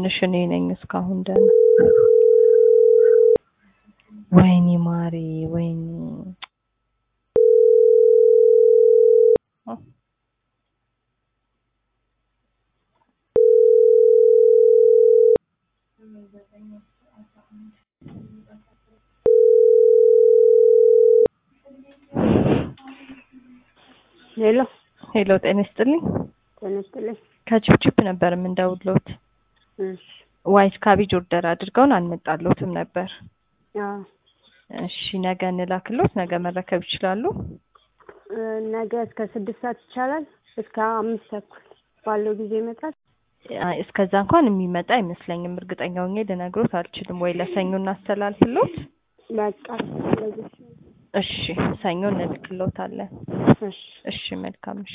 ትንሽ እኔ ነኝ እስካሁን ደህና። ወይኔ ማሬ ወይኔ ሄሎ ሄሎ ጤና ይስጥልኝ። ጤና ይስጥልኝ። ከቺፕቺፕ ነበር የምንደውልዎት። እሺ ዋይት ካቤጅ ኦርደር አድርገውን አልመጣልዎትም ነበር። አዎ እሺ ነገ እንላክልዎት፣ ነገ መረከብ ይችላሉ? እ ነገ እስከ ስድስት ሰዓት ይቻላል? እስከ አምስት ተኩል ባለው ጊዜ ይመጣል? አይ እስከዛ እንኳን የሚመጣ አይመስለኝም። እርግጠኛ ሆኜ ልነግሮት አልችልም። ወይ ለሰኞ እናስተላልፍልዎት? በቃ ስለዚህ እሺ ሰኞ እንልክልዎታለን። እሺ እሺ መልካም እሺ